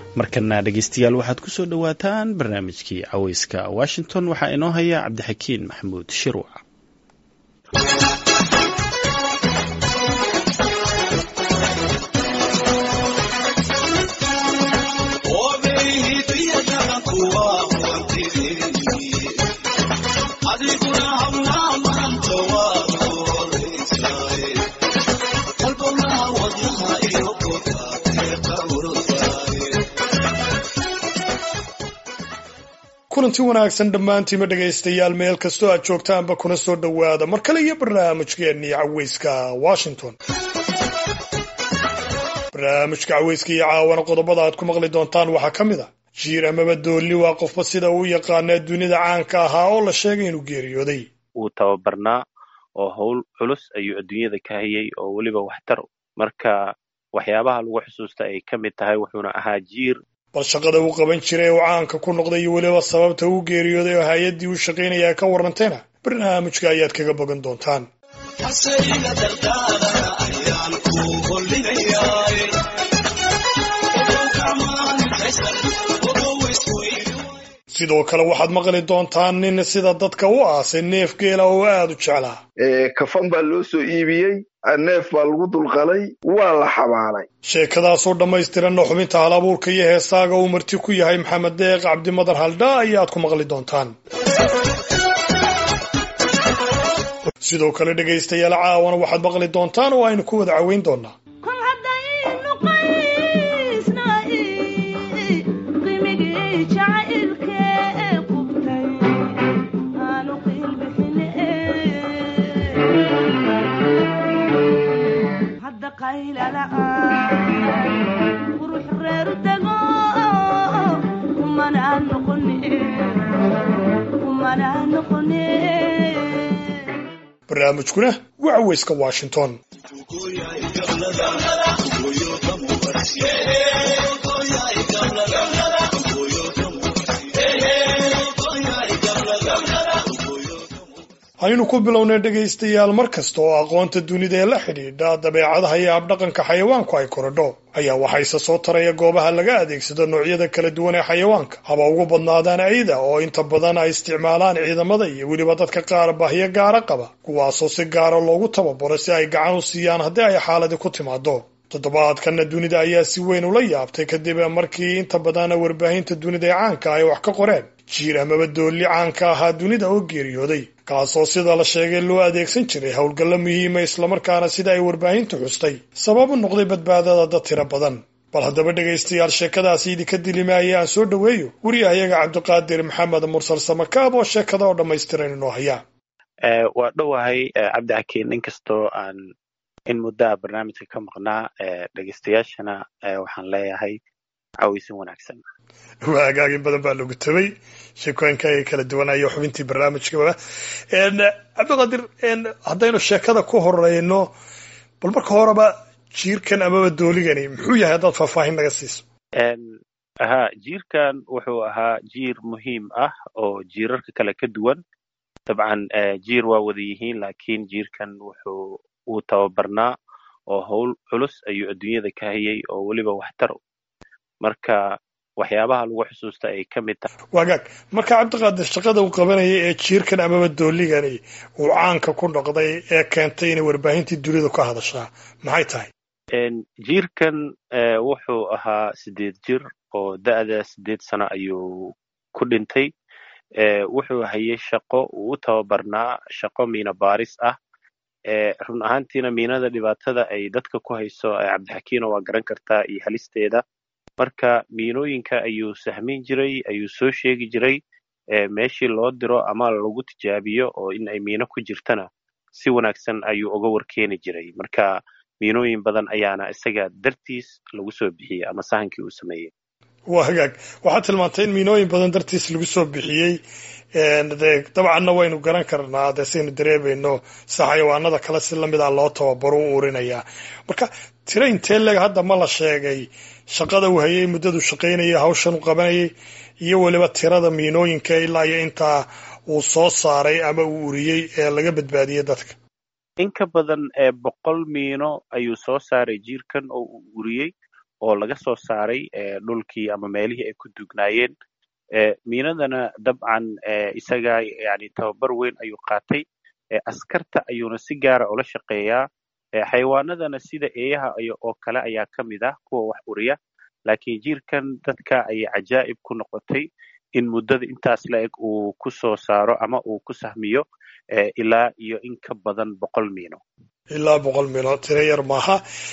markana dhegeystayaal waxaad ku soo dhowaataan barnaamijkii caweyska washington waxaa inoo haya cabdixakiin maxamuud shiruuc kulanti wanaagsan dhammaantiima dhegaystayaal meel kastoo aad joogtaanba kuna soo dhowaada mar kale iyo barnaamijkeennii caweyska washington barnaamijka caweyska iyo caawana qodobada aad ku maqli doontaan waxaa ka mid a jiir amaba doolli waa qofba sida uu yaqaanaa dunida caanka ahaa oo la sheegay inuu geeriyooday wuu tababarnaa oo howl culus ayuu adduunyada ka hayay oo weliba waxtar marka waxyaabaha lagu xusuusta ay ka mid tahay wuxuuna ahaa jiir bal shaqada uu qaban jiray oo caanka ku noqday iyo weliba sababta uu geeriyooday oo hay-addii uu shaqaynaya ka warrantayna barnaamijka ayaad kaga bogan doontaan sidoo kale waxaad maqli doontaan nin sida dadka u aasay neef geela oo aad u jeclaa kafan baa loo soo iibiyey neef baa lagu dulqalay waa la xabaalay sheekadaasoo dhammaystiranna xubinta hal abuurka iyo heesaaga uu marti ku yahay maxamed deeq cabdimadar haldhaa ayaad ku maqli doontaan sidoo kale dhegaystayaal caawana waxaad maqli doontaan oo aynu ku wada caweyn doonaa barnaamijkuna waa caweyska washington haynu ku bilownay dhegaystayaal mar kasta oo aqoonta dunida ee la xidhiidha dabeecadaha iyo habdhaqanka xayawaanku ay korodho ayaa waxayse soo taraya goobaha laga adeegsado noocyada kala duwan ee xayawaanka haba ugu badnaadaan ayda oo inta badan ay isticmaalaan ciidamada iyo weliba dadka qaar baahiyo gaara qaba kuwaasoo si gaara loogu tababaro si ay gacan u siiyaan haddii ay xaaladi ku timaado toddobaadkanna dunida ayaa si weyn ula yaabtay kadib markii inta badan warbaahinta dunida ee caanka ay wax ka qoreen jiir amaba doolli caanka ahaa dunida oo geeriyooday kaasoo sida la sheegay loo adeegsan jiray howlgallo muhiima islamarkaana sida ay warbaahintu xustay sabab u noqday badbaadada dad tiro badan bal haddaba dhegaystayaal sheekadaasi idinka dilimaaya aan soo dhoweeyo wariyahayaga cabdiqaadir maxamed mursal samakaab oo sheekada oo dhammaystiran inoo haya waa dhowahay cabdixakiin inkastoo aan in muddaa barnaamijka ka maqnaa dhegaystayaashana waxaan leeyahay caweysin wanaagsan waa hagaagin badan baa lagu tabay sheekooyinka ay kala duwanayo xubintii barnaamijkaba cabdiqaadir haddaynu sheekada ku horeyno bal marka horeba jiirkan amaba dooligani muxuu yahay haddaad faahfaahin naga siiso ha jiirkan wuxuu ahaa jiir muhiim ah oo jiirarka kale ka duwan dabcan jiir waa wada yihiin laakiin jiirkan wuxuu uu tababarnaa oo howl culus ayuu adduunyada ka hayay oo weliba waxtar marka waxyaabaha lagu xusuusta ay ka mid tahay wagaag marka cabdiqaadir shaqada uu qabanayay ee jiirkan amaba dooligani uu caanka ku noqday ee keentay inay warbaahintii dunidu ka hadashaa maxay tahay jiirkan wuxuu ahaa sideed jir oo da'da sideed sano ayuu ku dhintay wuxuu hayay shaqo uu u tababarnaa shaqo miina baaris ah run ahaantiina miinada dhibaatada ay dadka ku hayso cabdixakiino waa garan kartaa iyo halisteeda marka miinooyinka ayuu sahmin jiray ayuu soo sheegi jiray meeshii loo diro ama lagu tijaabiyo oo in ay miino ku jirtana si wanaagsan ayuu uga warkeeni jiray marka miinooyin badan ayaana isaga dartiis lagu soo bixiyey ama sahankii uu sameeyey waa hagaag waxaad tilmaantay in miinooyin badan dartiis lagu soo bixiyey de dabcanna waynu garan karnaa dee saynu dareemayno si xayawaanada kale si lamid ah loo tababaro u urinayaa marka tiro intee leg hadda ma la sheegay shaqada uu hayay muddadu shaqaynayay hawshan u qabanayay iyo weliba tirada miinooyinka ilaa iyo intaa uu soo saaray ama uu uriyey ee laga badbaadiyey dadka in ka badan ee boqol miino ayuu soo saaray jiirkan oo uu uriyey oo laga soo saaray dhulkii ama meelihii ay ku dugnaayeen miinadana dabcan isaga yani tababar weyn ayuu qaatay askarta ayuuna si gaara ula shaqeeyaa xayawaanadana sida eeyaha oo kale ayaa ka mid ah kuwa wax uriya laakiin jiirkan dadka ayay cajaa'ib ku noqotay in muddada intaas la eg uu ku soo saaro ama uu ku sahmiyo ilaa iyo in ka badan boqol miino ilaa boqol miino tiro yar maaha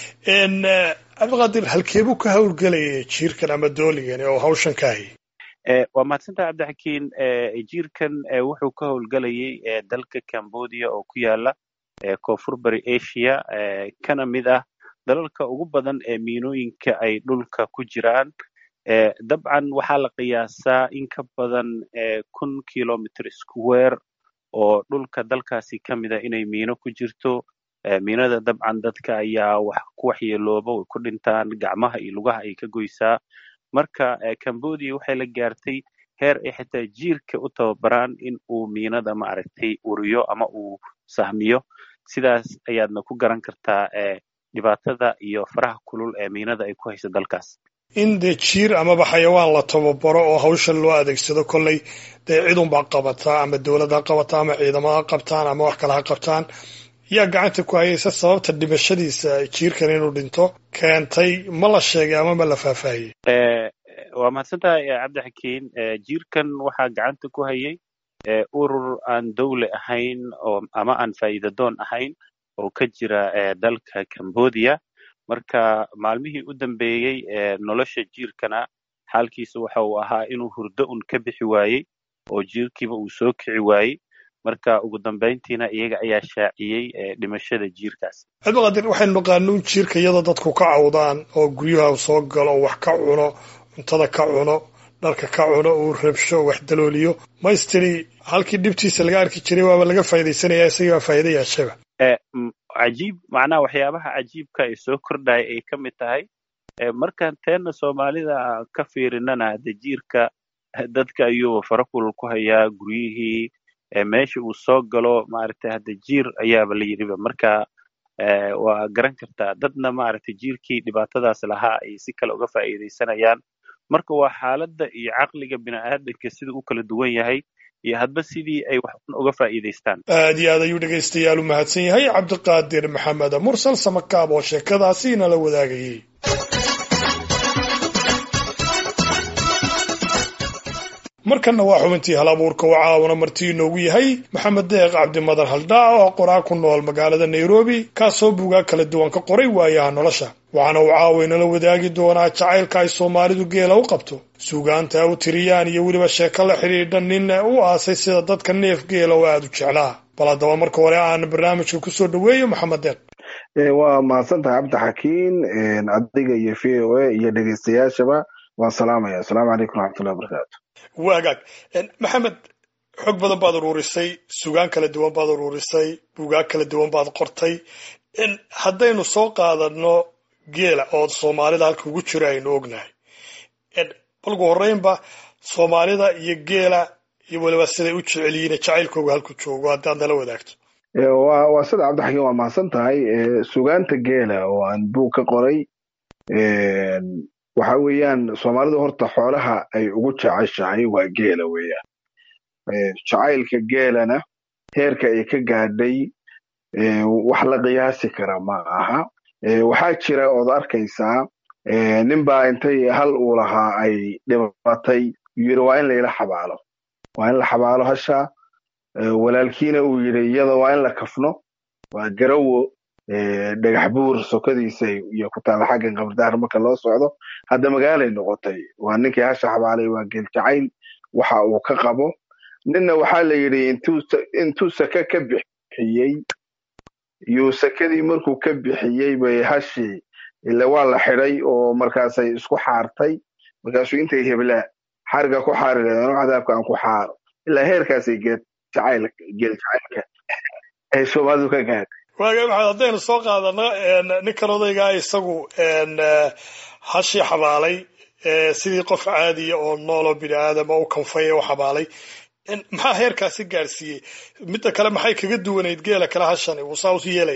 cabdiqaadir halkeebuu ka hawlgelayay jiirkan ama dooligan oo hawshan ka hayay waa mahadsantaha cabdixakiin jiirkan wuxuu ka howlgelayay dalka cambodia oo ku yaala koonfur bari asia kana mid ah dalalka ugu badan ee miinooyinka ay dhulka ku jiraan dabcan waxaa la qiyaasaa in ka badan kun kilomitr square oo dhulka dalkaasi ka mida inay miino ku jirto miinada dabcan dadka ayaa wax ku waxyeelooba way ku dhintaan gacmaha iyo lugaha ay ka goysaa marka cambodia waxay la gaartay heer ay xitaa jiirka u tababaraan in uu miinada maaragtay uriyo ama uu sahmiyo sidaas ayaadna ku garan kartaa dhibaatada iyo faraha kulul ee miinada ay ku hayso dalkaas in dee jiir amaba xayawaan la tababaro oo hawshan loo adeegsado kolley dee cidunbaa qabataa ama dowlad ha qabataa ama ciidamo ha qabtaan ama wax kale ha qabtaan yaa gacanta ku hayaysa sababta dhimashadiisa jiirkan inuu dhinto keentay ma la sheegay ama ma la faahfaahiyey waa mahadsantahay cabdixakiin jiirkan waxaa gacanta ku hayay urur aan dowle ahayn oo ama aan faa'iidadoon ahayn oo ka jira dalka cambodia marka maalmihii u dambeeyey nolosha jiirkana xaalkiisa waxa uu ahaa inuu hurdo un ka bixi waayey oo jiirkiiba uu soo kici waayey marka ugu dambayntiina iyaga ayaa shaaciyey dhimashada jiirkaas cabdiqaadir waxaynu naqaanuun jiirka iyadoo dadku ka cawdaan oo guryaha soo galo oo wax ka cuno cuntada ka cuno dharka ka cuno uu rabsho wax dalooliyo maystiri halkii dhibtiisa laga arki jiray waaba laga faa'iidaysanaya isagii baa faa'iida yeeshaba cajiib macnaha waxyaabaha cajiibka ee soo kordhaya ay ka mid tahay markaan teenna soomaalida ka fiirinana hade jiirka dadka ayuu fara kulul ku hayaa guryihii meesha uu soo galo maaragtay hadda jiir ayaaba la yidhiba marka waa garan kartaa dadna maaragtay jiirkii dhibaatadaas lahaa ay si kale uga faa'iidaysanayaan marka waa xaaladda iyo caqliga bini'aadanka sida u kala duwan yahay iyo hadba sidii ay wax uga faa'iidaystaan aad iyo aad ayuu dhegaystayaal u mahadsan yahay cabdiqaadir maxamed mursal samakaab oo sheekadaasi inala wadaagayey markanna waa xubintii hal abuurka oo caawana martii inoogu yahay maxamed deeq cabdimadan haldhaa oo qoraa ku nool magaalada nairobi kaasoo buugaa kala duwan ka qoray waayaha nolosha waxaana uu caawa inala wadaagi doonaa jacaylka ay soomaalidu geela u qabto suugaanta u tiriyaan iyo weliba sheeko la xidhiidha nin u aasay sida dadka neef geela oo aada u jeclaa bal haddaba marka hore aan barnaamijka kusoo dhaweeyo maxamed deeq waa mahadsantahay cabdixakiin adiga iyo v o a iyo dhegeystayaashaba waan salaamaya asalaamu calaykum raxmatullahi wabarakaatu waagaag maxamed xog badan baad uruurisay sugaan kala duwan baad uruurisay buugaag kala duwan baad qortay haddaynu soo qaadano geela oo soomaalida halka ugu jiro aynu ognahay balgu horreynba soomaalida iyo geela iyo weliba siday u jecel yihiin jacaylkooga halku joogo haddaad nala wadaagto wa waa sida cabdixakiin waa mahadsan tahay sugaanta geela oo aan buug ka qoray waxa weeyaan soomaalidu horta xoolaha ay ugu jeceshahay waa geela weeyaan jacaylka geelana heerka ay ka gaadhay wax la qiyaasi kara ma aha waxaa jira ood arkaysaa ninbaa intay hal uu lahaa ay dhibatay yiri waa in layla xabaalo waa in la xabaalo hasha walaalkiina uu yidhi iyada waa in la kafno waa garawo dhagax buur sokadiisa iyo ku taala xaggan qabardaar marka loo socdo hadda magaalay noqotay waa ninkii hasha xabaalay waa geel jacayl waxa uu ka qabo ninna waxaa la yidhi intuu sake ka bixiyey yuu sakadii markuu ka bixiyey bay hashii ile waa la xidhay oo markaasay isku xaartay markaasuu intay heblaa xariga ku xaari leedeen cadaabka aan ku xaaro ilaa heerkaasay geel jacayl geel jacaylka ay soomaalidu ka gaadhay waaga maxamed haddaynu soo qaadano ninkan odaygaa isagu hashii xabaalay sidii qof caadiya oo nooloo bini aadama u kanfay u xabaalay maxaa heerkaasi gaadhsiiyey midda kale maxay kaga duwanayd geela kale hashani wuu saa usu yeelayaa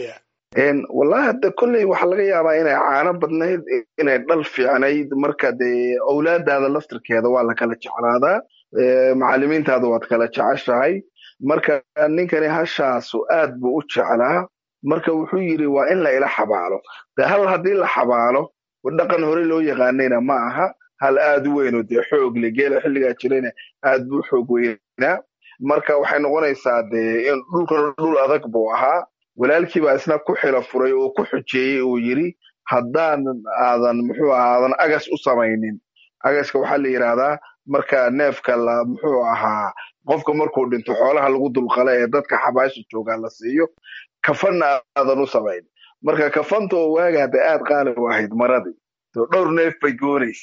wallahi hadda kolley waxaa laga yaabaa inay caano badnayd inay dhal fiicnayd marka dee owlaadaada laftirkeeda waa la kala jeclaadaa macallimiintaada waad kala jeceshahay marka ninkani hashaasu aad buu u jeclaa marka wuxuu yidhi waa in la ila xabaalo de hal haddii la xabaalo dhaqan hore loo yaqaanayna ma aha hal aad u weynoo dee xoog le geela xilligaa jirayna aad buu xoog weynaa marka waxay noqonaysaa dee in dhulkan dhul adag buu ahaa walaalkii baa isna ku xilo furay oo ku xujeeyey uu yidhi haddaan aadan muxuu aha aadan agas u samaynin agaska waxaa la yidhaahdaa marka neefka la muxuu ahaa qofka markuu dhinto xoolaha lagu dulqala ee dadka xabaasha joogaa la siiyo kafanna aadan u samayn marka kafanta oo waaga hadda aad qaali u ahayd maradii to dhowr neef bay goonaysa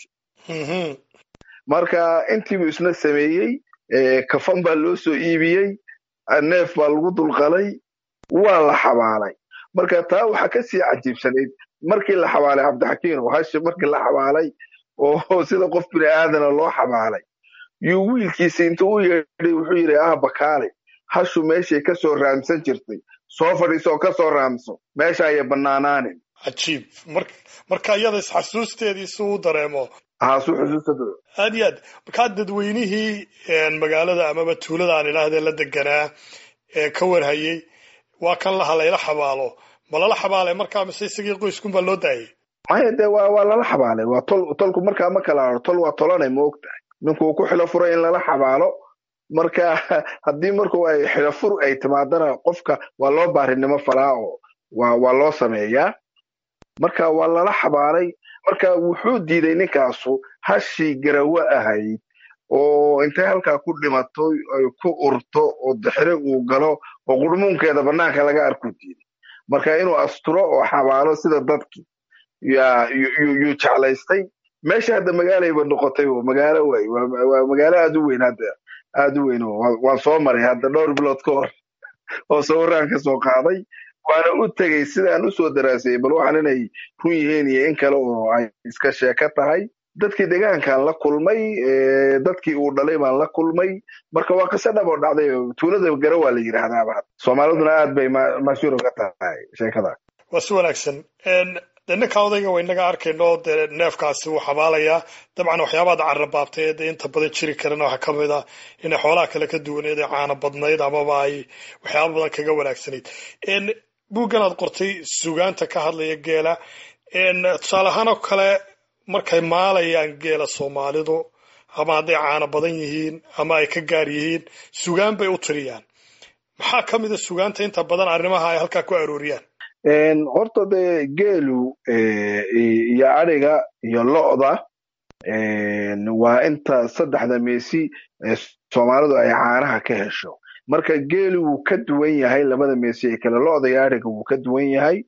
marka intiibuu isna sameeyey kafan baa loo soo iibiyey neef baa lagu dulqalay waa la xabaalay marka taa waxaa ka sii cajiibsanayd markii la xabaalay cabdixakiim hashi markii la xabaalay oo sida qof bini aadana loo xabaalay yuu wiilkiisa intuu u yeedhay wuxuu yidhi ah bakaale hashu meeshay ka soo raamsan jirtay soo fadhiiso oo ka soo raamso meesha ayay bannaanaanin cajiib marka iyada isxasuusteedii si uu dareemo haasu xusuustada aad iyo aad markaa dadweynihii magaalada amaba tuulada aan idhaahdee la deganaa ee ka warhayey waa kan laha layla xabaalo ma lala xabaalay markaa mise isagii qoyskunbaa loo daayay maya dee waa waa lala xabaalay waa tol tolku markaa ma kala haro tol waa tolanay ma og tahay ninkuu ku xilo furay in lala xabaalo marka haddii marku ay xilo fur ay timaadana qofka waa loo baarinimo falaa oo waa waa loo sameeyaa marka waa lala xabaalay marka wuxuu diiday ninkaasu hashii garawo ahayd oo intay halkaa ku dhimato ay ku urto oo dixire uu galo oo qurmuunkeeda bannaanka laga arku diiday marka inuu asturo oo xabaalo sida dadkii yuu jeclaystay meesha hadda magaalayba noqotay oo magaalo way waa magaalo aad u weyn hadda aad u weyn waan soo maray hadda dhowr bilood ka hor oo sawiraan ka soo qaaday waana u tegey sidaan usoo daraasayey bal waxaan inay run yihiin iyo in kale oo ay iska sheeko tahay dadkii deegaankaan la kulmay dadkii uu dhalay baan la kulmay marka waa qiso dhab oo dhacday tuulada garo waa la yidhaahdaaba soomaaliduna aad bay mashhuur uga tahay sheekada waa si wanaagsan de ninka odayga wa inaga arkayno dee neefkaasi wuu xabaalayaa dabcan waxyaabaad carrabaabtay ee dee inta badan jiri karana waxaa ka mid ah inay xoolaha kale ka duwaneed ee caana badnayd amaba ay waxyaaba badan kaga wanaagsanayd buuggan aad qortay sugaanta ka hadlaya geela tusaale ahaan oo kale markay maalayaan geela soomaalidu ama hadday caana badan yihiin ama ay ka gaar yihiin sugaan bay u tiriyaan maxaa ka mid a sugaanta inta badan arrimaha ay halkaa ku arooriyaan horta dee geelu iyo adhiga iyo lo'da waa inta saddexda meesi soomaalidu ay caanaha ka hesho marka geelu wuu ka duwan yahay labada meesi ee kale lo'da iyo adhiga wuu ka duwan yahay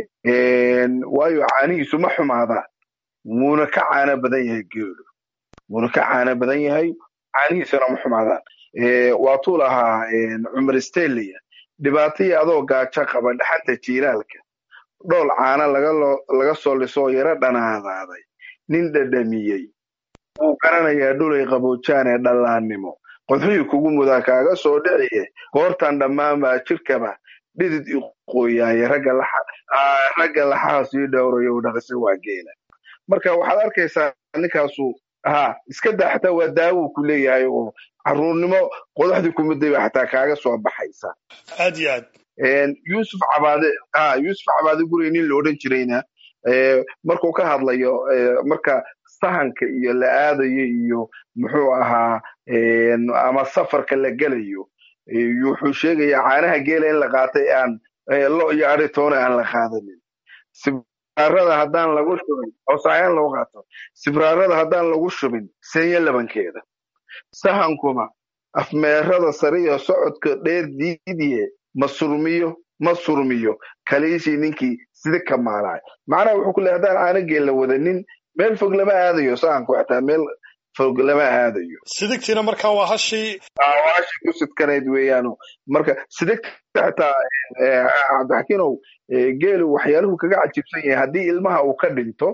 waayo caanihiisu ma xumaadaan wuuna ka caano badan yahay geelu wuuna ka caano badan yahay caanihiisuna ma xumaadaan waatuu lahaa cumar stelia dhibaatayii adoo gaajo qaba dhaxanta jiilaalka dhool caana laga soo lisoo yaro dhanaadaaday nin dhadhamiyey wuu garanayaa dhulay qaboojaan ee dhallaannimo qodxihii kugu mudaa kaaga soo dhiciye goortan dhammaan baa jirkaba dhidid iqooyaaye ragga laxaha sii dhowrayo dhaqisa waa geela marka waxaad arkaysaa ninkaasu ha iska daa xataa waa daawuu ku leeyahay oo caruurnimo qodaxdii kumiday ba xataa kaaga soo baxaysa aad iyo aad yusuf cabaade ha yusuf cabaade gurey nin la odhan jirayna markuu ka hadlayo marka sahanka iyo la aadayo iyo muxuu ahaa ama safarka la gelayo wuxuu sheegayaa caanaha geela in la qaatay aan lo iyo adhitoona aan la qaadanin sibraarada haddaan lagu shubin hoosayaan loo qaato sibraarada haddaan lagu shubin senya labankeeda sahankuma afmeerada sare iyo socodka dheer diidiye ma surmiyo ma surmiyo kaliishii ninkii sida ka maalaay macnaha wuxuu ku leey haddaan caano geel la wadanin meel fog lama aadayo sahanku xataa meel fog lama aadayo sidigtiina markaa waa hashii waa hashii ku sidkanayd weeyaano marka sidigta xataa cabdixakiinow geelu waxyaaluhu kaga cajiibsan yahay haddii ilmaha uu ka dhinto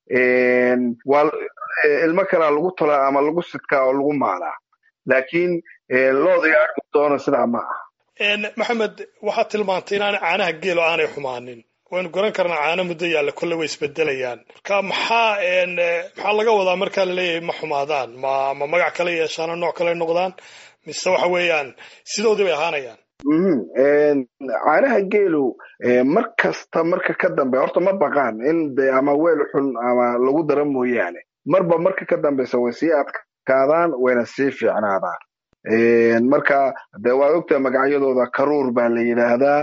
waa ilmo kalaa lagu tolaa ama lagu sidkaa oo lagu maalaa laakiin looda iyo arki doona sidaa ma aha maxamed waxaad tilmaantay inaanay caanaha geelo aanay xumaanin waynu garan karnaa caano muddo yaalla kolle way isbedelayaan marka maxaa maxaa laga wadaa markaa laleeyahay ma xumaadaan ma ma magac kale yeeshaano nooc kale noqdaan mise waxa weeyaan sidoodii bay ahaanayaan caanaha geelu mar kasta marka ka dambe horta ma baqaan in de ama weel xun ama lagu dara mooyaane marba marka ka dambeysa way sii adkaadaan wayna sii fiicnaadaan marka de waad ogtaha magacyadooda karuur baa la yidhaahdaa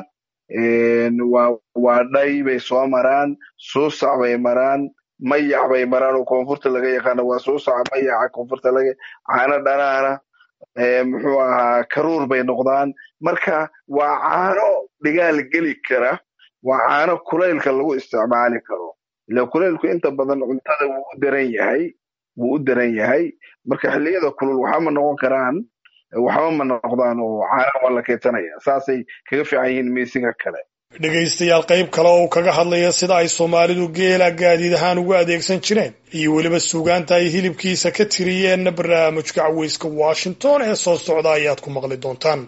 waa dhay bay soo maraan suusac bay maraan mayac bay maraan oo koonfurta laga yaqaano waa suusaca mayaca koonfurta laga caano dhanaana muxuu ahaa karuur bay noqdaan marka waa caano dhigaal geli kara waa caano kulaylka lagu isticmaali karo ila kulaylku inta badan cuntada wuu u daran yahay wuu u daran yahay marka xilliyada kulul waxama noqon karaan waxba ma noqdaan oo caana waa la keydsanaya saasay kaga fiican yihiin miisiga kale dhegaystayaal qayb kale oo uu kaga hadlaya sida ay soomaalidu geela gaadiid ahaan ugu adeegsan jireen iyo weliba suugaanta ay hilibkiisa ka tiriyeenna barnaamijka caweyska washington ee soo socda ayaad ku maqli doontaan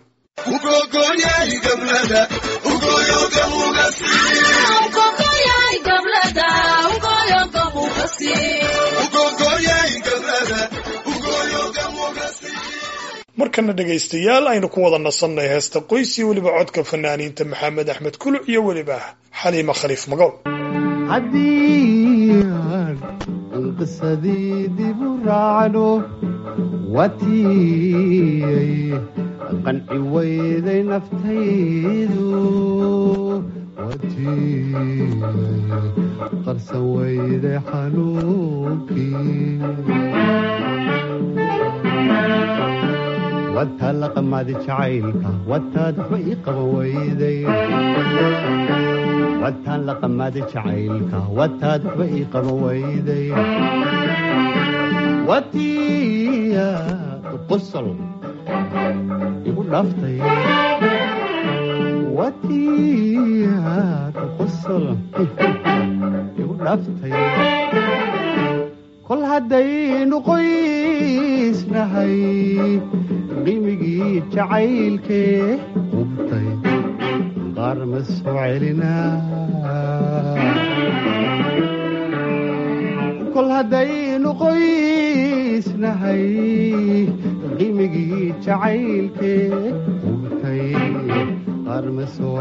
markana dhegaystayaal aynu ku wada nasannay heesta qoys iyo weliba codka fanaaniinta maxamed axmed kuluc iyo weliba xaliima khaliif magow haddii aan qisadii dib u raacno watiyay qanci weyday naftaydu watiyay qarsan weyday xanuunkii wataad la qamaadi jacaylka wataad waxba ii qaban weyday wataan la qamaadi jacaylka wataad waxba ii qaban weyday watiyaad qosol igu dhaaftay watiyaad qosol igu dhaaftay kol haddaynu qoysnahay qimigii jacaylkee qubtay qaar ma soo celinaa kol haddaynu qoysnahay qimigii jacaylkee qubtay qaar ma soo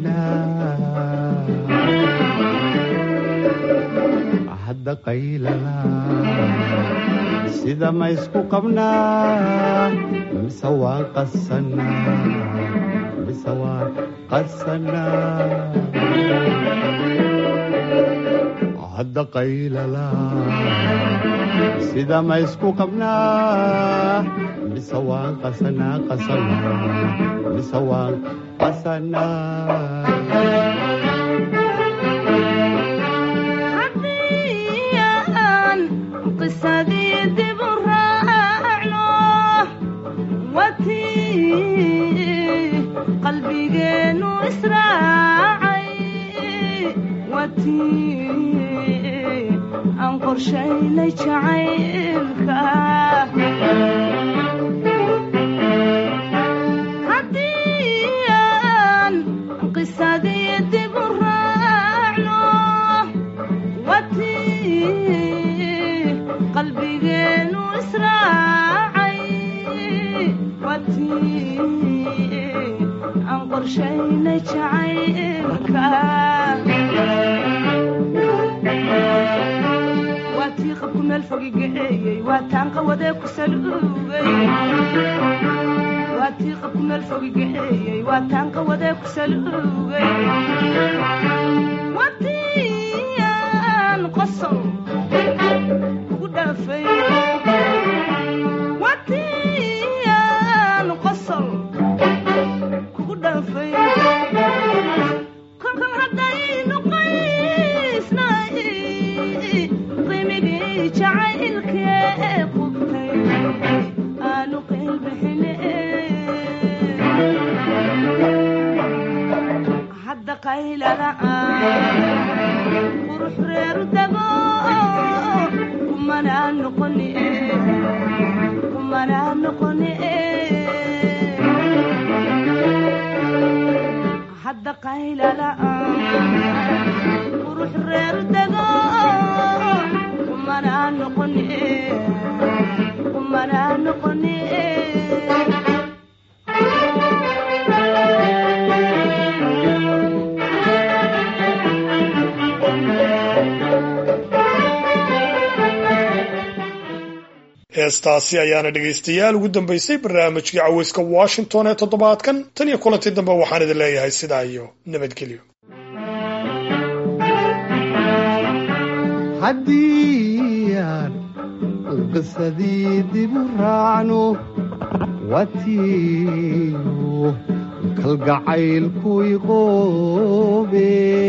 celinaa hadda qaylala sida ma isku qabnaa mise waan qasanaa mise waan qasanaa hadda qaylala sida ma isku qabnaa mise waan qasanaa qasanaa mise waan qasanaa qalbigeenu israacay watii aan qorshaynay jacaylka haddii aan qisadii dib u raacno watii qalbigeenu israacay watii aan qorshaynay jacaylka waa tii qabku meel fogi gaceeyey waa taan qawadee ku saluugay waa tii qabku meel fogi gaceeyey waa taan qawadee ku saluugay waa tii aan qosol kugu dhaafay waa tii aan qosol kugu dhaafay kolkan haddaynu qaysnay qimigii jacaylkee qubtay aanu qeylbixine hadda qaylala'aan qurux reeru dago kumanaa noqoni kumanaa noqoni hadda qaylala'aan heestaasi ayaana dhegaystayaal ugu dambaysay barnaamijkii caweyska washington ee toddobaadkan tan iyo kulantii dambe waxaan idin leeyahay sidaa iyo nabadgelyo haddii aan qisadii dib u raacno watiiyo kalgacaylku iqoobe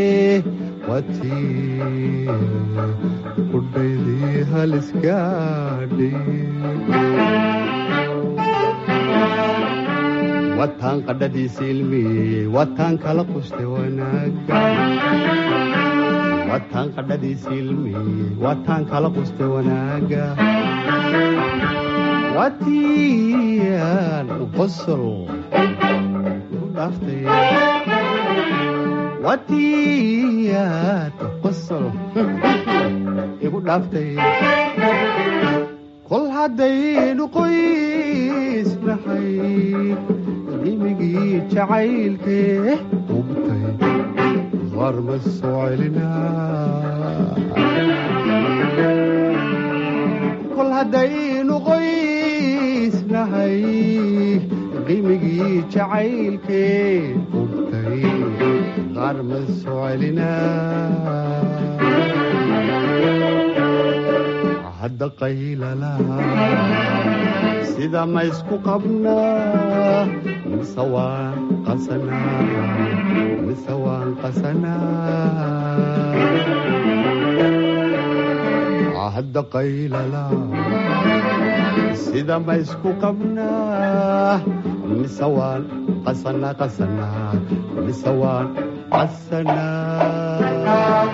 watii qudhaydii halisgaadhay wataan qadhadiisa ilmiyey wataan kala quste wanaaga wataan qadhadiisa ilmiyey wataan kala quste wanaaga watiyan qosol igu dhaaftay watiyaad qosol igu dhaaftay kol haddaynu qoysnahay qimigii jacaylkee hubtay qaar ma soo celinaa kol haddaynu qoysnahay qimigii jacaylkee hubtay qaar ma soo celinaa hadda qaylalaha sida ma isku qabnaa mise waan qasanaa mise waan qasanaa hadda qaylalaha sida ma isku qabnaa mise waan qasanaa qasanaa mise waan qasanaa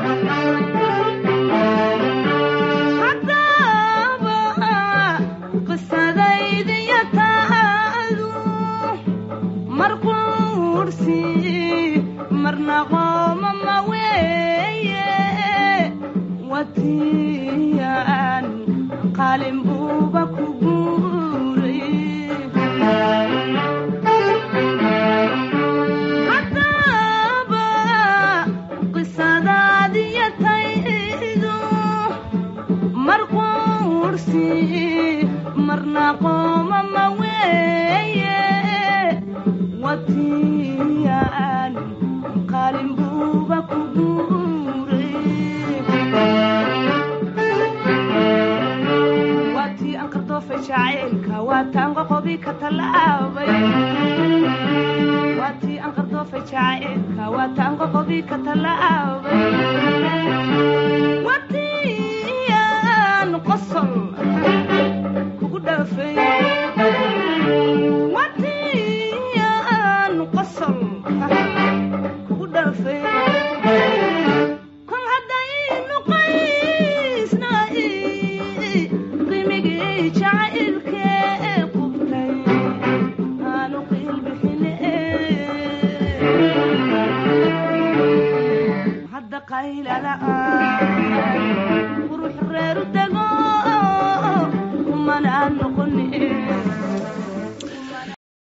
qayla la'aan